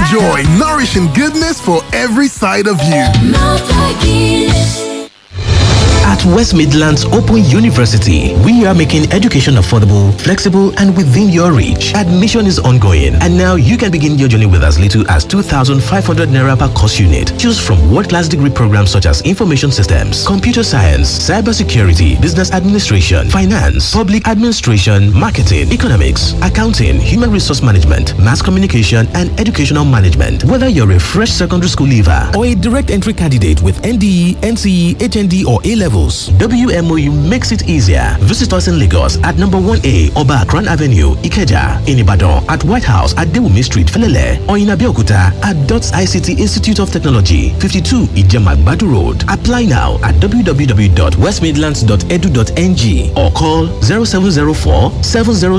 Enjoy nourishing goodness for every side of you. At West Midlands Open University, we are making education affordable, flexible, and within your reach. Admission is ongoing, and now you can begin your journey with as little as 2,500 naira per course unit. Choose from world-class degree programs such as information systems, computer science, cybersecurity, business administration, finance, public administration, marketing, economics, accounting, human resource management, mass communication, and educational management. Whether you're a fresh secondary school leaver or a direct entry candidate with NDE, NCE, HND, or A levels, WMOU makes it easier. Visit us in Lagos at number 1A Oba Akran Avenue, Ikeja, in Ibadan, at White House at Dewumi Street, Felele, or in Abeokuta at DOTS ICT Institute of Technology, 52 Ijema Badu Road. Apply now at www.westmidlands.edu.ng or call 0704 700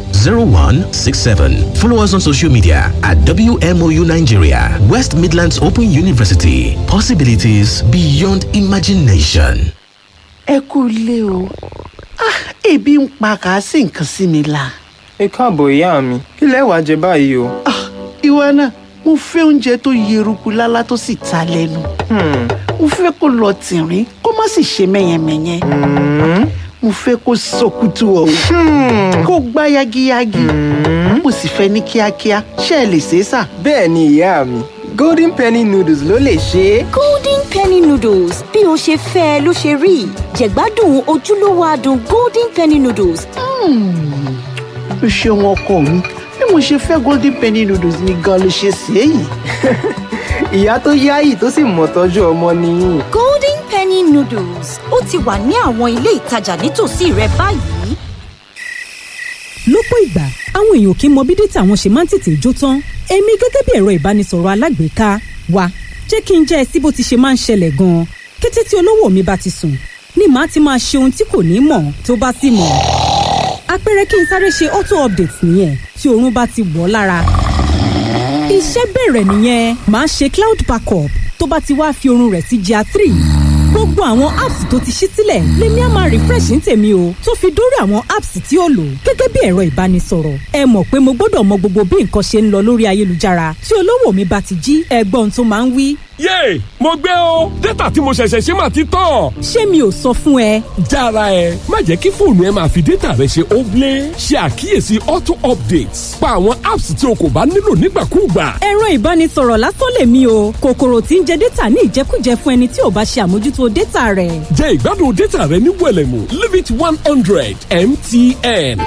0167. Follow us on social media at WMOU Nigeria, West Midlands Open University. Possibilities beyond imagination. ẹ kú ilé o ah ebi ń pa kàásì nǹkan sí mi la. ẹ káàbọ̀ ìyá mi kí lẹ wàá jẹ báyìí o. ah ìwọ náà mo fẹ́ oúnjẹ tó yeruku lálá tó sì ta lẹ́nu. mo fẹ́ kó lọ tìrín kó má sì ṣe mẹ́yẹmẹ́yẹ. mo fẹ́ kó sọkútù ọ̀hún kó gbá yagiyagi. mo sì fẹ́ ní kíákíá ṣé ẹ lè ṣe é sà. bẹ́ẹ̀ ni ìyá mi golden penny noodles ló lè ṣe é. golden penny noodles bí o ṣe fẹ́ ẹ ló ṣe rí jẹ̀gbádùn ojúlówó adùn golden penny noodles. o ṣeun ọkọ mi bí mo ṣe fẹ́ golden penny noodles ni gan ló ṣe ṣe é yìí. ìyá tó yáyì tó sì mọ̀ tọ́jú ọmọ nìyí. golden penny noodles ó ti wà ní àwọn ilé ìtajà nítòsí rẹ báyìí. lọ́pọ̀ ìgbà àwọn èèyàn kì í mọ bí dátà wọn ṣe máa ń tètè jó tán èmi gẹ́gẹ́ bí ẹ̀rọ ìbánisọ̀rọ̀ alágbèéká wa jẹ́ kí n jẹ́ ẹ sí bó ti ṣe máa ń ṣẹlẹ̀ gan-an kété tí olówó mi bá ti sùn ni màá ti máa ṣe ohun tí kò ní mọ̀ tó bá sì mọ̀ àpẹẹrẹ kí n sáré ṣe auto update nìyẹn tí oorun bá ti wọ̀ ọ́ lára iṣẹ́ bẹ̀rẹ̀ nìyẹn màá ṣe cloud backup tó bá ti wá fi oorun rẹ̀ sí gr three gbogbo àwọn apps tó ti ṣí sílẹ̀ lèmi á máa refresh ní tèmi o tó fi dórí àwọn apps tí ó lò gẹ́gẹ́ bí ẹ̀rọ ìbánisọ̀rọ̀ ẹ mọ̀ pé mo gbọ́dọ̀ mọ gbogbo bí nǹkan ṣe ń lọ lórí ayélujára tí olówó mi bá ti jí ẹgbọ́n tó máa ń wí. yéè mo gbé o dátà tí mo ṣẹ̀ṣẹ̀ ṣe máa ti tán. ṣé mi ò sọ fún ẹ. jára ẹ má jẹ́ kí fóònù ẹ máa fi dátà rẹ ṣe óblé ṣe àkíyèsí auto updates pa àwọn apps tí o kò bá nílò nígbàkúùgbà. ẹ̀rọ ìbánisọ̀rọ̀ lásán lèmi o kòkòrò tí ń jẹ dátà ní ìjẹkújẹ fún ẹni tí ò bá ṣe àmójútó dátà rẹ̀. jẹ́ ìgbádùn dátà rẹ ní wẹ̀lẹ̀mú limit one hundred mtn.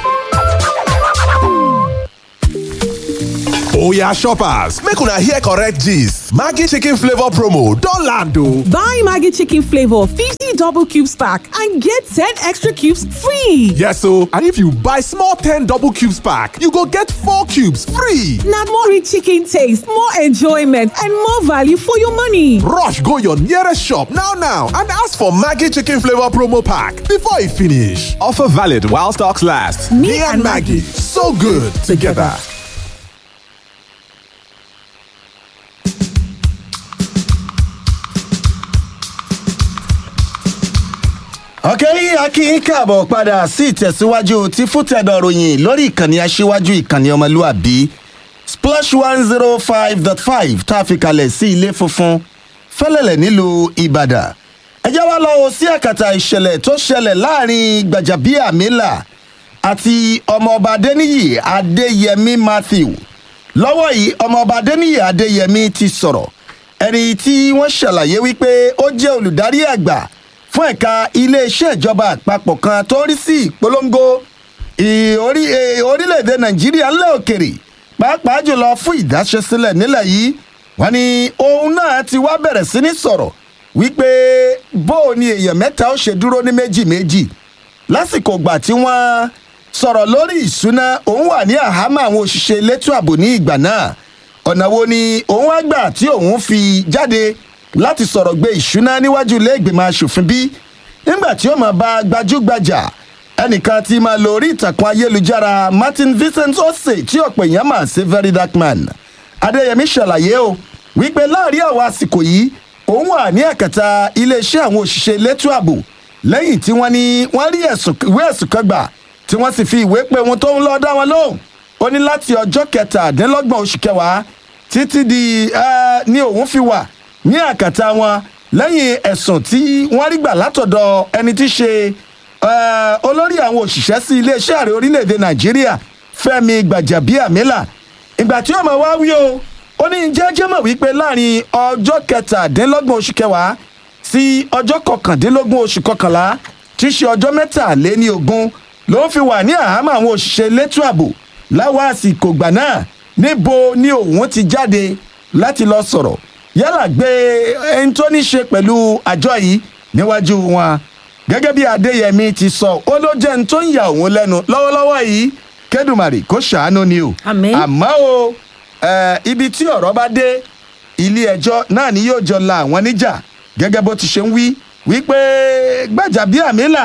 Oya shoppers, make una hear correct gist. Maggi chicken flavor promo don land o. Buy Maggi chicken flavor 50 double cubes pack and get 10 extra cubes free. Yes o, and if you buy small 10 double cubes pack, you go get 4 cubes free. Na more rich chicken taste, more enjoyment and more value for your money. Rush go your nearest shop now now and ask for Maggi chicken flavor promo pack before e finish. Offer valid while stocks last. Me, Me and Maggi, so good together. ọ̀kẹ́ akínyìn káàbọ̀ padà sí ìtẹ̀síwájú tí fútẹ̀dọ̀ ròyìn lórí ìkànnì aṣíwájú ìkànnì ọmọlúàbí splash one zero five dot five tá a fi kalẹ̀ sí ilé funfun fẹ́lẹ̀lẹ̀ nílùú ìbàdàn ẹjẹ́ wa lọ sí àkàtà ìṣẹ̀lẹ̀ tó ṣẹlẹ̀ láàrin gbàjàbíàmílà àti ọmọọba adéníyì adéyẹmí matthew lọ́wọ́ yìí ọmọọba adéníyì adéyẹmí ti sọ̀rọ̀ ẹni tí wọ́n ṣàlàyé wípé ó jẹ́ olùdarí àgbà fún ẹ̀ka iléeṣẹ́ ìjọba àpapọ̀ kan tó ń rí sí ìpolongo orílẹ̀-èdè nàìjíríà ńlẹ̀ òkèrè pàápàá jùlọ fún ìdáṣẹ́sílẹ̀ nílẹ̀ yìí wọ́n ní òun náà ti wá bẹ̀rẹ̀ sí ní sọ̀rọ̀ wípé bó o ní èèyàn mẹ́ta ó ṣe dúró ní méjì méjì lásìkò ìgbà tí wọ́n sọ̀rọ̀ lórí ìṣúná òun wà ní àhámọ́ àwọn òṣìṣẹ́ elétò ààbò ní ìgbà náà ọ̀nà wo ni òun wá gbà tí òun fi jáde láti sọ̀rọ̀ gbé ìṣúná níwájú ilé ìgbìmọ̀ asòfin bí nígbà tí ó máa bá gbajúgbajà ẹnìkan tí máa lo orí ìtàkùn ayélujára martin vincent ose tí ọ̀pọ̀ èèyàn mà sí very dark man adéyẹmí ṣàlàyé o wípé láàrin àwọn àsìkò yìí òun wà ní ẹ̀kẹta iléeṣẹ́ àwọn òṣìṣẹ́ elétò ààbò lẹ́yìn tí wọ́n ní wọ́n rí ìwé ẹ̀sùn kan gbà tí wọ́n sì fi ìwé pé ohun tó ń lọ dá wọn lóhùn ó ní láti ọjọ́ kẹtàdínlọ́gbọ̀n oṣù kẹwàá títí di eh, ní òun fi wà ní àkàtà wọn lẹ́yìn ẹ̀sùn tí wọ́n rí gbà látọ̀dọ̀ ẹni tí í ṣe eh, olórí àwọn òṣìṣẹ́ sí iléeṣẹ́ ààrẹ orílẹ̀‐èdè nàìjíríà fẹ́mi gbàjàbíàmílà ìgbà tí ó máa wá wí o ó ní jẹ́jẹ́ mọ̀ wípé láàrin ọjọ́ kẹtàdínlọ́gbọ̀n oṣù kẹwàá sí ọjọ́ kọkàndínlógún oṣù kọkànlá tí í ṣe ọjọ́ mẹ́tàléní ogún ló ń fi wà ní àhámọ́ àwọn òṣìṣẹ́ elétò ààbò láwọn àsìkò gbà náà níbo ni òun ti jáde láti lọ sọ̀rọ̀ yálà gbé ẹni tó ní ṣe pẹ̀lú àjọ yìí níwájú wọn gẹ́gẹ́ bí adéyẹmí ti sọ ó ló jẹ́ ní tó ń ya òun lẹ́nu lọ́wọ́lọ́wọ́ yìí kẹ́dùmarè kó ṣàánú ni o Àmín. àmọ́ o eh, ibi tí ọ̀rọ̀ bá dé ilé ẹjọ́ náà ni yóò jọ la àwọn níjà gẹ́gẹ́ bó ti ṣe ń wí wípé gbàjàbíàmílà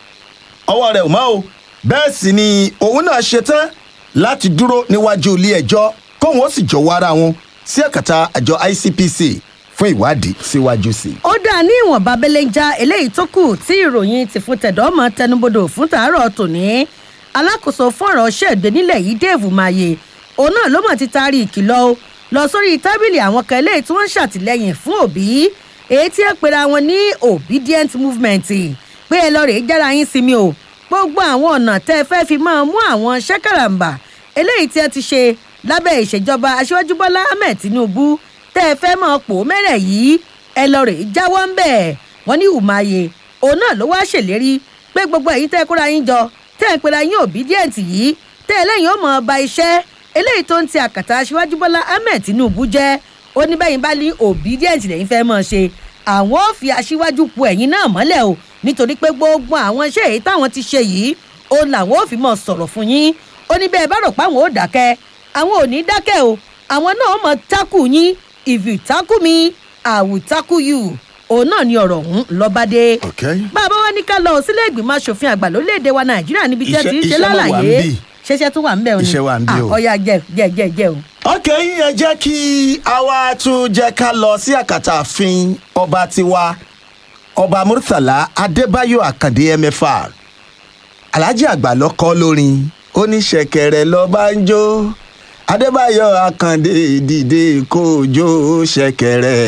ọwọ́ rẹ̀ ò mọ́ o bẹ́ẹ̀ sì ni òun náà ṣetán láti dúró níwájú ilé ẹjọ́ kóun ó sì jọ̀wọ́ ara wọn sí ẹ̀kàtà àjọ icpc fún ìwádìí síwájú sí i. ó dà ní ìwọ̀nba belenja eléyìí tó kù tí ìròyìn ti fún tẹ̀dọ́mọ tẹnubodò fún tàárọ̀ tòní alákòóso fún ọ̀rọ̀ ṣègbè nílẹ̀ yìí dave maye òun náà ló mọ̀ ti taari ìkìlọ̀ o lọ sórí tábìlì àwọn kan eléyìí tí wọ́n ń ṣàtìlẹ́yìn fún òbí èyí tí ẹ pera wọn ní obedient movement pé ẹ lọ rèé jára yín sí mi o gbogbo àwọn ọ̀nà tẹ́ ẹ fẹ́ fi máa mú àwọn ṣẹ́kàràǹbà eléyìí tí ẹ ti ṣe lábẹ́ ìṣèjọba aṣíwájú bọ́lá ahmed tinubu tẹ́ ẹ fẹ́ máa pò mẹ́rẹ̀ yìí ẹ lọ rèé jáwọ́ ń bẹ̀ wọ́n ní umaye òun náà ló wá ṣèlérí pé gbogbo èyí tẹ́ ẹ kóra yín jọ tẹ́ ẹ pera yín obedient yìí tẹ́ ẹ lẹ́yìn ó mọ̀ ọba iṣẹ́ eléyìí tó ń ti àkàtà aṣíwájú bọ́lá ahmed tinubu jẹ́ ó ní bẹ́yìn bá ní obedient lẹ́yìn fẹ́ mọ̀ ṣe àwọn ò fi aṣíwájú pu ẹ̀yìn náà mọ́lẹ̀ o nítorí pé gbogbo àwọn iṣẹ́ èyí táwọn ti ṣe yìí ó làwọn ò fi mọ̀ sọ̀rọ̀ fún yín ó ní bẹ́ẹ̀ bá rò pé àwọn ò dákẹ́ àwọn ò ní dákẹ́ o àwọn náà mọ̀ tákù yín if you tackle me i will tackle you òun náà ni ọ̀rọ̀ ọ̀hún lọ́bàdé. bàbá wa ní ká lọ sílé ìgbìmọ̀ asòfin àgbà lórílẹ̀‐èdè wa nàìjíríà níbi tí ẹ ti ń ṣe Iṣẹ́- iṣẹ́ náà wà lálàyé níbí. ṣẹṣẹ tó wà ń bẹ̀ o ni Iṣẹ́ wà níbí o. Ah, ọ̀ya jẹ jẹ jẹ jẹ o. ok ẹ jẹ́ kí àwa tún jẹ́ ká lọ sí àkàtà àfin ọba tiwa ọba murtala adébáyò àkàndé mfr alhaji àgbà lọkọ lórin oníṣẹkẹrẹ lọba ń jó adébáyò àkàndé dìde kójó ṣẹkẹrẹ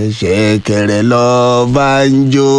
ṣẹkẹrẹ lọba ń jó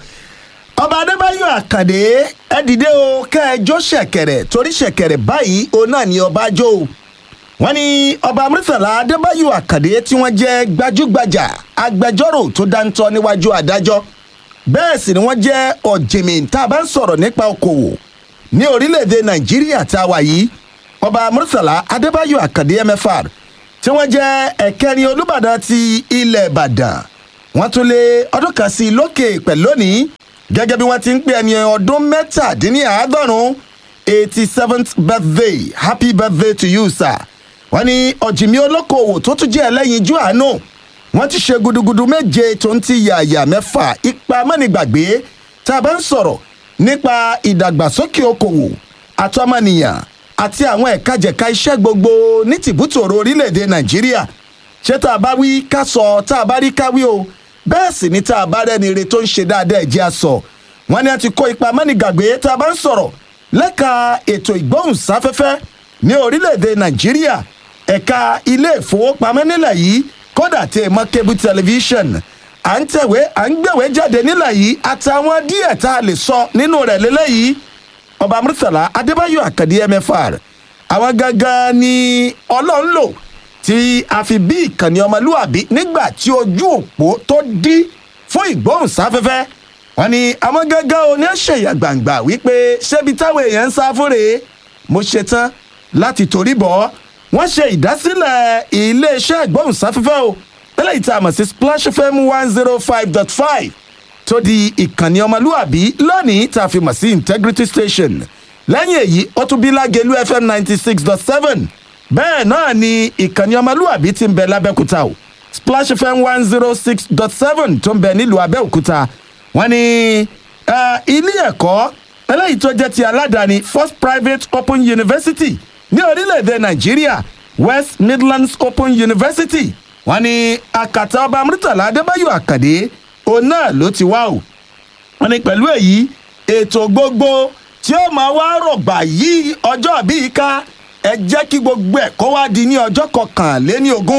ọba adébáyò àkàndé ẹ dìde o kẹ ẹ jó ṣẹkẹrẹ torí ṣẹkẹrẹ báyìí òun náà ni ọba jó o wọ́n ní ọba murtala adébáyò àkàdé tí wọ́n jẹ́ gbajúgbajà agbẹjọ́rò tó dáńtọ́ níwájú adájọ́ bẹ́ẹ̀ sì ni wọ́n jẹ́ ọ̀jìnmí tá a bá ń sọ̀rọ̀ nípa okòwò ní orílẹ̀-èdè nàìjíríà tá a wà yìí ọba murtala adébáyò àkàdé mfr tí wọ́n jẹ́ ẹ̀kẹrin olùbàdàn ti ilẹ̀ ìbàdàn wọ́n tún lé ọdún kan sí i lókè pẹ̀ lónìí gẹ́gẹ́ bí wọ́n ti ń pè ẹni ọdún mẹ́tàdínníàádọ́rùn-ún eighty seventh birthday happy birthday to you sir wọ́n ní ọ̀jìnmí olókoòwò tó tún jẹ́ ẹlẹ́yinjú àánú wọ́n ti ṣe gudugudu méje tó ń ti yàyà mẹ́fà ipa mọ́nìgbàgbé tá a bá ń sọ̀rọ̀ nípa ìdàgbàsókè okòwò àtọmọnìyàn àti àwọn ẹ̀ka-jẹ̀ka iṣẹ́ gbogbo ní tìbútòrò orílẹ̀-èdè nàìjíríà ṣé tá a bá wí ká sọ tá a bá rí ká wí o bẹ́ẹ̀ sì ni tá a bá rẹ́ni re tó ń ṣe dáadáa ẹ̀jẹ̀ a sọ wọ́n ní a ti kó ipa mọ́nìgbàgbé tá a bá ń sọ̀rọ̀ lẹ́ka ètò ìgbóhùnsáfẹ́fẹ́ ní orílẹ̀-èdè nàìjíríà ẹ̀ka ilé ìfowópamọ́ nílẹ̀ yìí kódà tí ẹ mọ cable television à ń tẹ̀wé à ń gbẹ̀wé jáde nílẹ̀ yìí àtàwọn díẹ̀ tá a lè sọ nínú rẹ̀ lélẹ́yìí ọba murtala adébáyò àkàdé mfr àwọn gangan ni ọlọ́run lò tí a fi bí ìkànnì ọmọlúwàbí nígbà tí ojú òpó tó dí fún ìgbóhùnsáfẹ́fẹ́ wọn ni àwọn gangan oníṣẹ̀yà gbàǹgbà wípé ṣébi táwọn èèyàn ń sá fún rèé mo ṣetán láti torí bọ̀ wọ́n ṣe ìdásílẹ̀ iléeṣẹ́ ìgbóhùnsáfẹ́fẹ́ o eléyìí tá a mọ̀ sí splash fm one zero five dot five tó di ìkànnì ọmọlúwàbí lónìí tá a fi mọ̀ sí integrity station lẹ́yìn èyí ó tún bí lágẹ̀lú fm ninety six dot seven bẹ́ẹ̀ náà ni ìkànnì ọmọlúwàbí ti ń bẹ lábẹ́kúta o splash fm one zero six dot seven tó ń bẹ nílùú abẹ́òkúta wọ́n ní eh, ilé ẹ̀kọ́ eléyìí tó jẹ́ ti aládàáni first private open university ní orílẹ̀-èdè nàìjíríà west midlands open university wọ́n ní àkàtà ọba murtala adébáyò àkàdé òun náà ló ti wá o wọ́n ní pẹ̀lú èyí ètò gbogbo tí ó máa wá rọ̀gbà yí ọjọ́ bíi ká ẹ jẹ́ kí gbogbo ẹ̀ kó wá di ní ọjọ́ kọkànléní ogún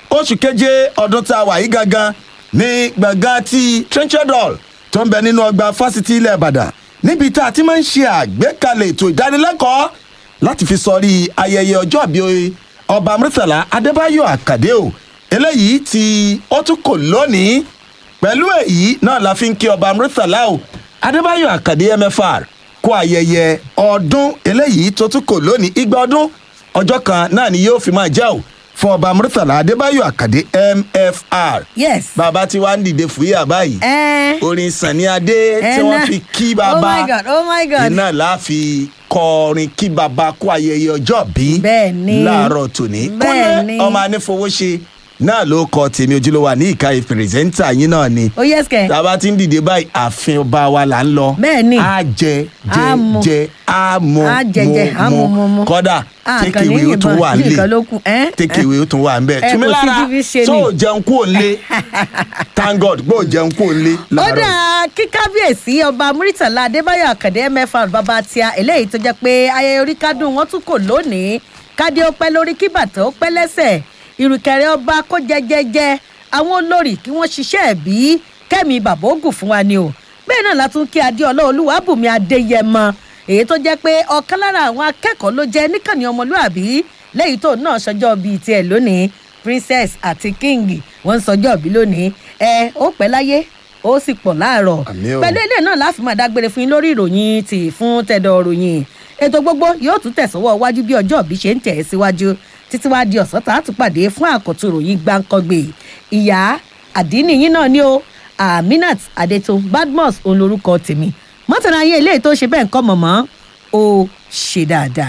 oṣù keje ọdún tá a wà yìí gangan ní gbọ̀ngàn ti trenchard hall tó ń bẹ nínú ọgbà fásitì ilẹ̀ ìbàdàn níbi tá a ti máa ń ṣe àgbékalẹ̀ ètò ìdánilẹ́kọ̀ọ́ láti fi sọrí ayẹyẹ ọjọ́ àbí ọba murtala adébáyọ̀ àkàdé o eléyìí tí ó tún kò lónìí pẹ̀lú èyí náà la fi ń kí ọba murtala o adébáyọ̀ àkàdé mfr kó ayẹyẹ ọdún eléyìí tó tún kò lónìí igba ọdún ọjọ́ kan náà ni yóò fi máa jẹ́ o fún ọba murtala adébáyọ̀ àkàdé mfr. yes. bàbá tí wàá ń dìde fúyà báyìí. ẹ orin sani adé tí ẹ wọ́n náà. fi kí oh bàbá my god oh my god. iná la fi kọrin kí bàbá kó ayẹyẹ ọjọ́ bí Bẹ́ẹ̀ni. láàárọ̀ tòní. Bẹ́ẹ̀ni. kúnlẹ̀ ọmọ anífowóṣe náà ló kọ tèmi ojúlówó ní ìka ìpìrìsẹ́ńtà yín náà ni. ó yẹ sikẹ. tàbá tí ń dìde báyìí ààfin ọba wa là ń lọ. Bẹ́ẹ̀ni. a jẹ jẹ Á mu. jẹ a mu Á jẹ jẹ, á mu, mu, mu. kọ́dà Ah, take kàn ní away ó tún ìbọn, wà nìkan ló nílé kù, ẹ́? take away ó tún wà níbẹ̀. Ẹ, kò sí túnmílára fífi ṣe tó ni. o jẹun kú òǹlé thank god gbọ́ jẹun kú òǹlé ó láàárọ̀. dáa kí kábíyèsí ọba muritala adébáyọ̀ àkàndé mẹ́fà bàbá tíá eléyìí tó jẹ́ pé ayẹyẹ orí kádùn wọn tún kò lónìí kádé ó pẹ́ lórí kí bàtà ó pẹ́ lẹ́sẹ̀ ìrùkẹ̀rẹ̀ ọba kó jẹjẹjẹ àwọn olórí kí wọ́n ṣiṣẹ́ ẹ̀bí kẹ́mi bàbá ogun fún wa ni o bẹ́ẹ̀ náà látún kí adéọlá olúwàbùnmi adéyẹmọ èyí tó jẹ́ pé ọ̀kan lára àwọn akẹ́kọ̀ọ́ ló jẹ́ níkànnì ọmọlúàbí lẹ́yìn tó náà ṣọjọ́ bíi tiẹ̀ lónìí princess àti king wọ́n ń sọjọ́ bí lónìí ẹ ó pẹ́ láyé ó sì pọ̀ láàárọ̀ Àmín o. pẹ̀lú ilé náà láfi máa dágbére fún yín lórí ìròyìn tì fún tẹ̀dọ̀ ròyìn ètò gbogbo yóò tún tẹ̀sọ́wọ́ wájú bí ọjọ́ òbí ṣe ń tẹ̀ ẹ́ síwájú títí wá di ọ̀sán tá a tún pàdé fún àkọ́tún ròyìn gbáǹkọ́gbè ìyá àdínì yín náà ni o aminat adeto badmus òun lorúkọ tèmi mọ́tàlá ayé ilé tó ṣe bẹ́ẹ̀ ń kọ́ mọ̀mọ́ ó ṣe dáadáa.